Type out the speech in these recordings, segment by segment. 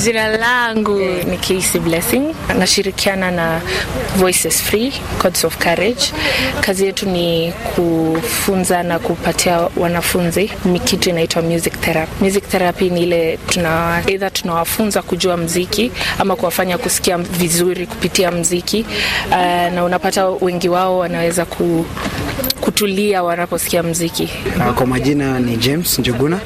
Jina langu ni Casey Blessing, nashirikiana na Voices Free Codes of Courage. Kazi yetu ni kufunza na kupatia wanafunzi kitu inaitwa music therapy. Music therapy ni ile tuna either tunawafunza kujua mziki ama kuwafanya kusikia vizuri kupitia mziki uh, na unapata wengi wao wanaweza ku, kutulia wanaposikia mziki. Uh, kwa majina ni James Njuguna.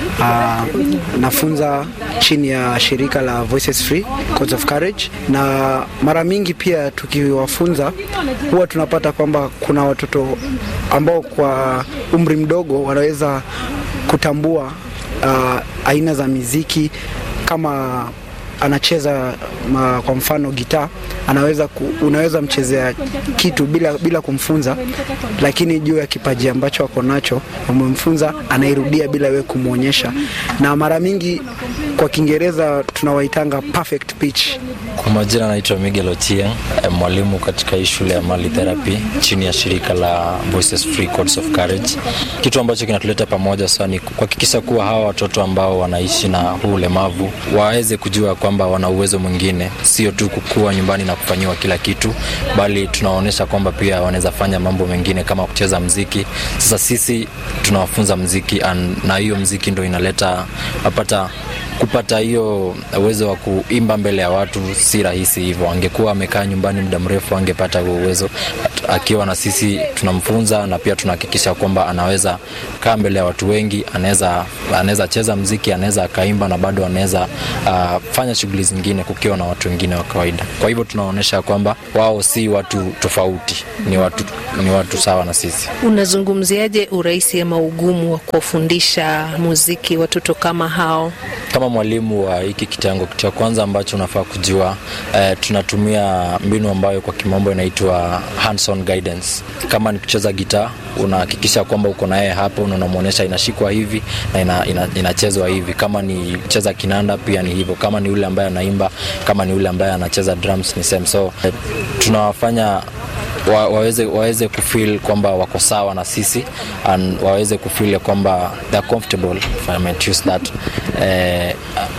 Uh, nafunza chini ya shirika la Voices Free Codes of Courage, na mara mingi pia tukiwafunza huwa tunapata kwamba kuna watoto ambao kwa umri mdogo wanaweza kutambua uh, aina za miziki kama anacheza ma, kwa mfano gitaa anaweza ku, unaweza mchezea kitu bila, bila kumfunza, lakini juu ya kipaji ambacho ako nacho umemfunza, anairudia bila wewe kumwonyesha, na mara mingi kwa Kiingereza tunawaitanga perfect pitch. Kwa majina naitwa Miguel Otieng, mwalimu katika hii shule ya Mali Therapy chini ya shirika la Voices Free Codes of Courage. Kitu ambacho kinatuleta pamoja sana ni kuhakikisha kuwa hawa watoto ambao wanaishi na huu ulemavu waweze kujua kwamba wana uwezo mwingine, sio tu kukua nyumbani na kufanyiwa kila kitu, bali tunaonyesha kwamba pia wanaweza fanya mambo mengine kama kucheza mziki. Sasa sisi tunawafunza mziki na hiyo mziki ndo inaleta apata kupata hiyo uwezo wa kuimba mbele ya watu si rahisi hivyo. Angekuwa amekaa nyumbani muda mrefu, angepata huo uwezo. Akiwa na sisi tunamfunza na pia tunahakikisha kwamba anaweza kaa mbele ya watu wengi, anaweza anaweza cheza mziki, anaweza akaimba na bado anaweza uh, fanya shughuli zingine kukiwa na watu wengine wa kawaida. Kwa hivyo tunaonyesha kwamba wao si watu tofauti, ni watu, ni watu sawa na sisi. Unazungumziaje urahisi ama ugumu wa kuwafundisha muziki watoto kama hao? Kama mwalimu wa hiki kitengo, kitu cha kwanza ambacho unafaa kujua eh, tunatumia mbinu ambayo kwa kimombo inaitwa hands-on guidance. Kama ni kucheza gitaa, unahakikisha kwamba uko naye hapo na unamwonyesha inashikwa hivi na ina, ina, inachezwa hivi. Kama ni kucheza kinanda pia ni hivyo. Kama ni yule ambaye anaimba, kama ni yule ambaye anacheza drums ni same. So eh, tunawafanya wa, waweze, waweze kufeel kwamba wako sawa na sisi and waweze kufeel kwamba they're comfortable if I might use that eh,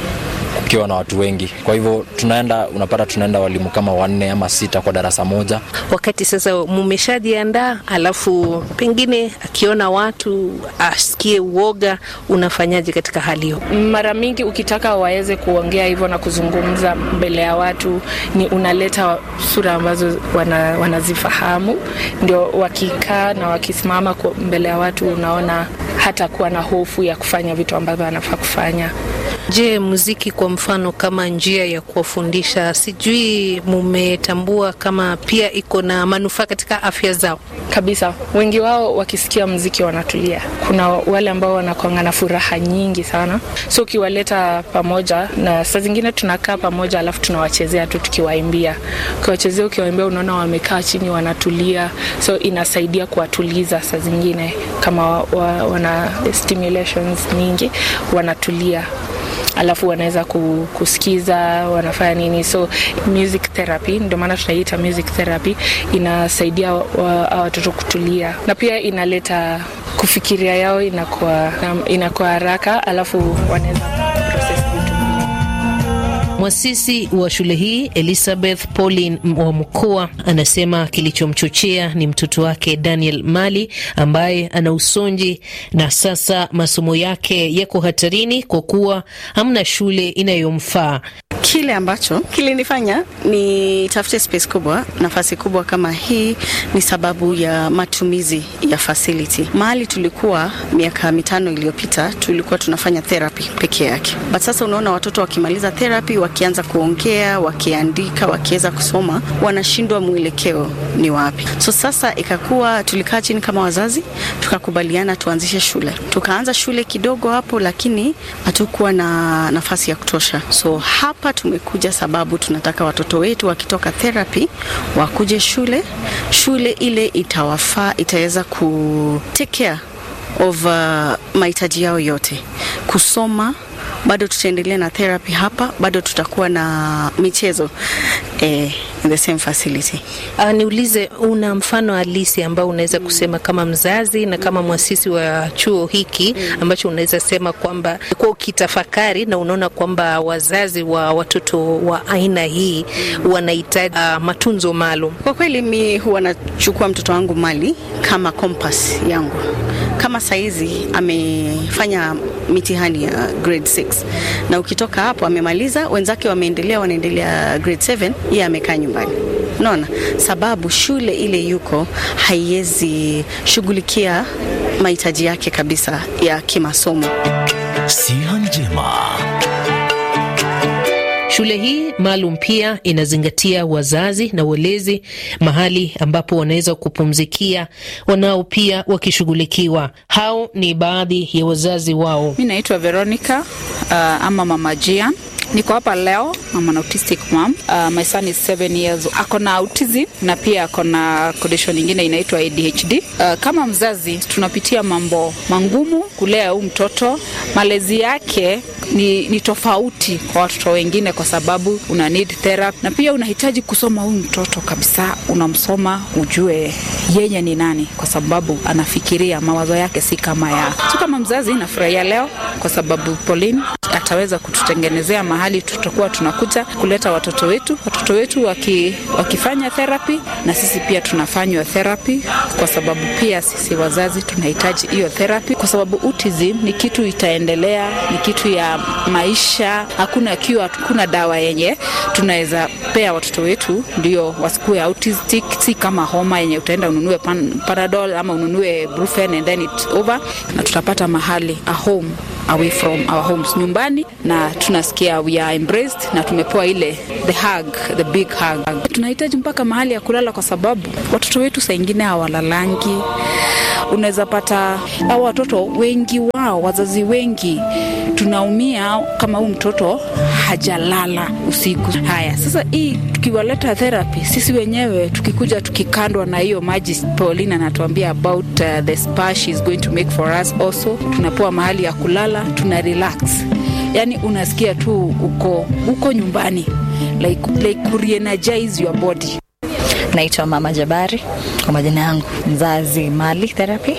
kukiwa na watu wengi. Kwa hivyo tunaenda, unapata tunaenda walimu kama wanne ama sita kwa darasa moja. Wakati sasa mumeshajiandaa, alafu pengine akiona watu asikie uoga, unafanyaje katika hali hiyo? Mara mingi ukitaka waweze kuongea hivyo na kuzungumza mbele ya watu, ni unaleta sura ambazo wana, wanazifahamu, ndio wakikaa na wakisimama mbele ya watu, unaona hata kuwa na hofu ya kufanya vitu ambavyo anafaa kufanya. Je, muziki kwa mfano kama njia ya kuwafundisha, sijui mumetambua kama pia iko na manufaa katika afya zao? Kabisa, wengi wao wakisikia mziki wanatulia. Kuna wale ambao wanakuanga na furaha nyingi sana, so ukiwaleta pamoja, na saa zingine tunakaa pamoja, alafu tunawachezea tu tukiwaimbia. Ukiwachezea, ukiwaimbia, unaona wamekaa chini wanatulia, so inasaidia kuwatuliza. Saa zingine kama wa, wana stimulations nyingi wanatulia alafu wanaweza kusikiza wanafanya nini, so music therapy, ndio maana tunaiita music therapy, inasaidia watoto kutulia na pia inaleta kufikiria yao inakuwa inakuwa haraka, alafu wanaweza process vitu Mwasisi wa shule hii Elizabeth Pauline wa Mkoa anasema kilichomchochea ni mtoto wake Daniel Mali ambaye ana usonji na sasa masomo yake yako hatarini kwa kuwa hamna shule inayomfaa. Kile ambacho kilinifanya ni tafute space kubwa, nafasi kubwa kama hii ni sababu ya matumizi ya facility. Mahali tulikuwa miaka mitano iliyopita tulikuwa tunafanya therapy peke yake, but sasa unaona watoto wakimaliza therapy, wakianza kuongea, wakiandika, wakiweza kusoma, wanashindwa mwelekeo ni wapi. So sasa ikakuwa tulikaa chini kama wazazi, tukakubaliana tuanzishe shule. Tukaanza shule kidogo hapo, lakini hatukuwa na nafasi ya kutosha, so hapa tumekuja sababu tunataka watoto wetu wakitoka therapy wakuje shule. Shule ile itawafaa, itaweza ku take care of uh, mahitaji yao yote, kusoma bado tutaendelea na therapy hapa, bado tutakuwa na michezo eh, in the same facility. Uh, niulize, una mfano halisi ambao unaweza kusema kama mzazi na kama mwasisi wa chuo hiki ambacho unaweza sema kwamba kwa ukitafakari na unaona kwamba wazazi wa watoto wa aina hii wanahitaji uh, matunzo maalum? Kwa kweli mi huwa nachukua mtoto wangu mali kama compass yangu. Kama saizi amefanya mitihani ya grade 6 na ukitoka hapo amemaliza, wenzake wameendelea, wanaendelea grade 7, yeye amekaa nyumbani. Unaona, sababu shule ile yuko haiwezi shughulikia mahitaji yake kabisa ya kimasomo. Siha njema. Shule hii maalum pia inazingatia wazazi na walezi, mahali ambapo wanaweza kupumzikia, wanao pia wakishughulikiwa. Hao ni baadhi ya wazazi wao. Mi naitwa Veronica uh, ama Mama Jian. Niko hapa leo, I'm an autistic mom. Uh, my son is seven years. Ako na autism na pia ako na condition nyingine inaitwa ADHD. Uh, kama mzazi tunapitia mambo mangumu kulea huu mtoto. Malezi yake ni, ni tofauti kwa watoto wengine kwa sababu una need therapy na pia unahitaji kusoma huyu mtoto kabisa, unamsoma ujue yeye ni nani, kwa sababu anafikiria mawazo yake si kama ya so. Kama mzazi nafurahia leo kwa sababu Pauline ataweza kututengenezea mahali tutakuwa tunakuja kuleta watoto wetu, watoto wetu waki, wakifanya therapy na sisi pia tunafanywa therapy, kwa sababu pia sisi wazazi tunahitaji hiyo therapy, kwa sababu autism ni kitu itaendelea, ni kitu ya maisha. Hakuna kiwa, hakuna dawa yenye tunaweza pea watoto wetu ndio wasikuwe autistic. Si kama homa yenye utaenda ununue pan, Panadol ama ununue Brufen and then it's over, na tutapata mahali a home away from our homes nyumbani, na tunasikia we are embraced na tumepewa ile the hug, the big hug. Tunahitaji mpaka mahali ya kulala, kwa sababu watoto wetu saa ingine hawalalangi. Unaweza pata au watoto wengi wao, wazazi wengi tunaumia kama huu mtoto hajalala usiku. Haya, sasa hii tukiwaleta therapy, sisi wenyewe tukikuja tukikandwa na hiyo maji, Pauline anatuambia about uh, the spa she is going to make for us also. Tunapewa mahali ya kulala, tuna relax, yani unasikia tu uko uko nyumbani like, like kureenergize your body. Naitwa Mama Jabari kwa majina yangu, mzazi Mali Therapy.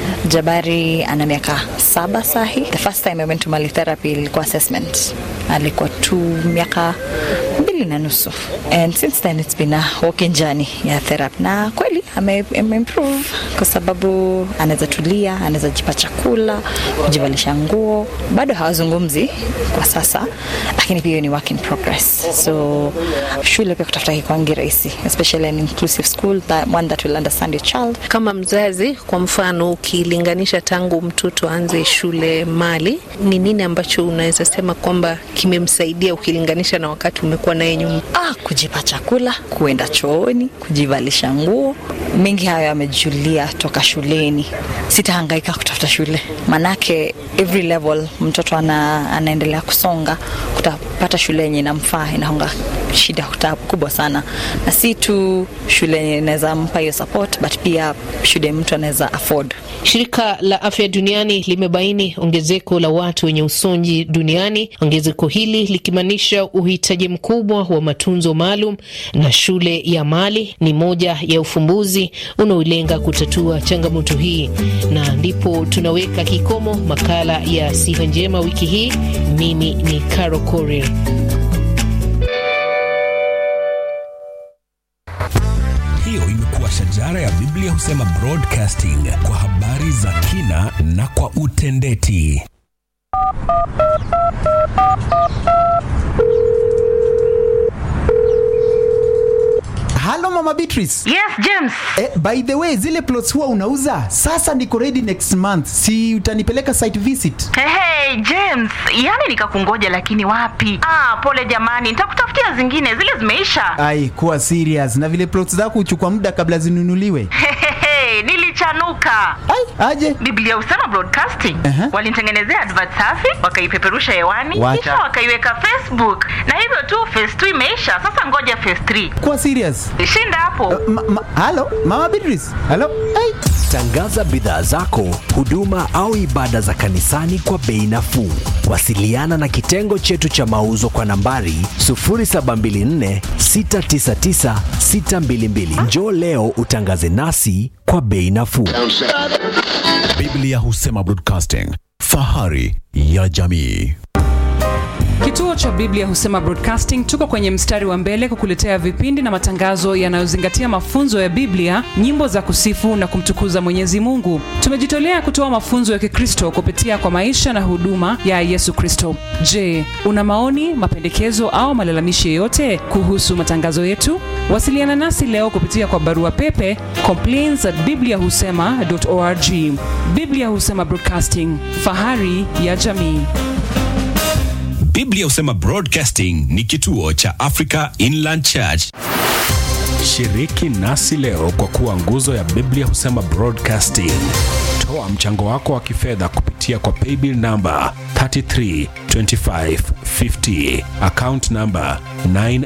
Jabari ana miaka saba sahi. The first time I went to Mali Therapy ilikuwa assessment, alikuwa tu miaka mbili na nusu, and since then it's been a walking journey ya therapy, na kweli ame, ame improve kwa sababu anaweza tulia, anaweza jipa chakula, kujivalisha nguo. Bado hawazungumzi kwa sasa, lakini pia ni work in progress. So shule pia kutafuta kikwangi rahisi, especially an inclusive school that one that will understand your child. Kama mzazi, kwa mfano, ukilinganisha tangu mtoto aanze shule Mali, ni nini ambacho unaweza sema kwamba kimemsaidia ukilinganisha na wakati umekuwa naye nyuma? Ah, kujipa chakula, kuenda chooni, kujivalisha nguo, mengi hayo yamejulia toka shuleni. Sitahangaika kutafuta shule, manake every level mtoto ana, anaendelea kusonga, kutapata shule yenye inamfaa inahonga shida kubwa sana, na si tu shule yenye inaweza mpa hiyo support, but pia shule mtu anaweza afford. Shirika la Afya Duniani limebaini ongezeko la watu wenye usonji duniani, ongezeko hili likimaanisha uhitaji mkubwa wa matunzo maalum, na shule ya Mali ni moja ya ufumbuzi unaolenga kutatua changamoto hii. Na ndipo tunaweka kikomo makala ya Siha Njema wiki hii. Mimi ni Caro Korir. Hiyo imekuwa shajara ya Biblia husema broadcasting kwa habari za kina na kwa utendeti. Halo Mama Beatrice. Yes, James. Eh, by the way, zile plots huwa unauza? Sasa niko ready next month. Si utanipeleka site visit? Hey, hey, James, yani nikakungoja lakini wapi? Ah, pole jamani, nitakutafutia zingine, zile zimeisha. Ai, kuwa serious. Na vile plots zako huchukua muda kabla zinunuliwe. Hey, nilichanuka. Ai, aje. Biblia husema broadcasting. Aha. Walinitengenezea advert safi, wakaipeperusha hewani, Wacha. kisha wakaiweka Facebook. Na hivyo tu phase 2 imeisha. Sasa ngoja phase 3. Kuwa serious. Shinda hapo. Ma, ma, halo Mama Beatrice. Halo. Ai. Tangaza bidhaa zako, huduma au ibada za kanisani kwa bei nafuu. Wasiliana na kitengo chetu cha mauzo kwa nambari 0724 699 622. Njoo leo utangaze nasi kwa bei nafuu. Biblia husema Broadcasting, fahari ya jamii. Kituo cha Biblia Husema Broadcasting tuko kwenye mstari wa mbele kukuletea vipindi na matangazo yanayozingatia mafunzo ya Biblia, nyimbo za kusifu na kumtukuza Mwenyezi Mungu. Tumejitolea kutoa mafunzo ya Kikristo kupitia kwa maisha na huduma ya Yesu Kristo. Je, una maoni, mapendekezo au malalamishi yoyote kuhusu matangazo yetu? Wasiliana nasi leo kupitia kwa barua pepe complaints at bibliahusema.org. Biblia Husema Broadcasting, fahari ya jamii. Biblia husema Broadcasting ni kituo cha Africa Inland Church. Shiriki nasi leo kwa kuwa nguzo ya Biblia husema Broadcasting. Toa mchango wako wa kifedha kupitia kwa paybill number 332550 account number 9